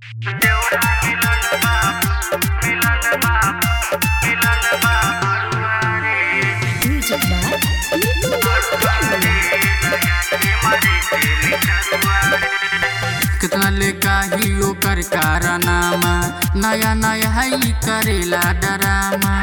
Music by कितना ले काही ओकर कारनामा नया नया है करेला डरामा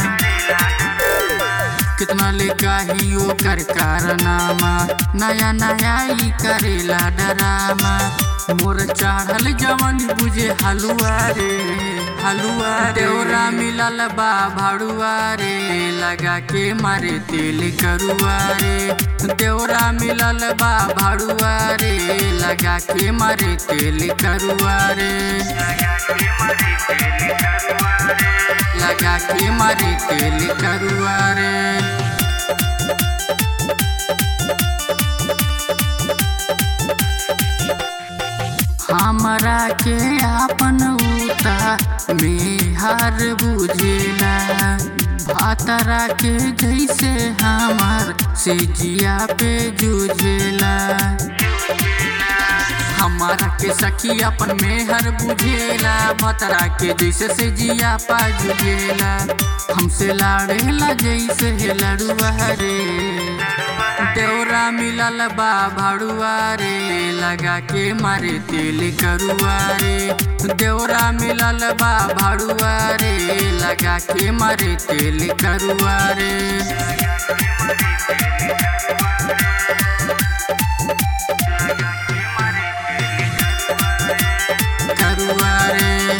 कितना ले काही ओकर कारनामा नया नया ही करेला डरामा मोर चढ़ल जवन बुझे हलुआ रे हलुआ देवरा मिलल बा भाड़ुआ रे लगा के मारे तेल करुआ रे देवरा मिलल बा भाड़ुआ रे लगा के मारे तेल करुआ रे लगा के मारे तेल करुआ रे हमरा के आपन उता मेहर बुझेला भातरा के जैसे हमार से जिया पे जुझेला हमारा के सखी अपन मेहर बुझेला भतरा के जैसे से जिया पा जुझेला हमसे लाड़ेला जैसे लड़ुआ रे देवरा मिलल बा भाड़ुआ रे लगा के मारे तेल करुआ रे देवरा मिलल बा भाड़ुआ रे लगा के मारे तेल करुआ रे करुआ रे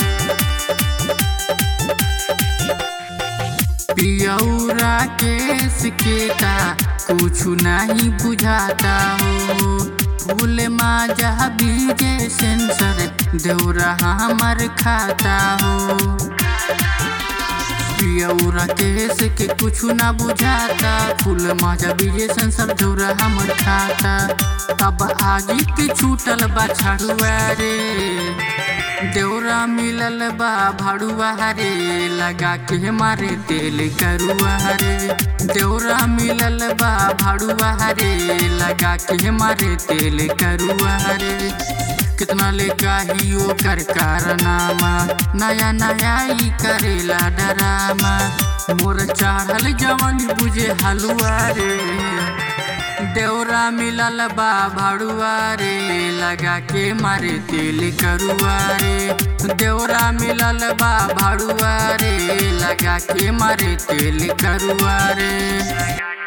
पियौरा केस के का कुछ नहीं बुझाता हो फूल माजा बीजे सेंसर देवरा हमर खाता हो पियौरा केस के कुछ ना बुझाता फूल माजा बीजे सेंसर देवरा हमर खाता अब आगे के छूटल बा छड़ुआ रे देवरा मिलल बा भाड़ुआ रे लगा के मारे तेल करुआ रे देवरा मिलल बा भाड़ुआ रे लगा के मारे तेल करुआ रे कितना ले काही ओकर कारनामा नया नया ही करेला डरामा मोर चढ़ल जवन बुझे हलुआ रे देवरा मिलल बा भाड़ुआ रे लगा के मारे तेल करुआ रे देवरा मिलल बा भाड़ुआ रे लगा के मारे तेल करुआ रे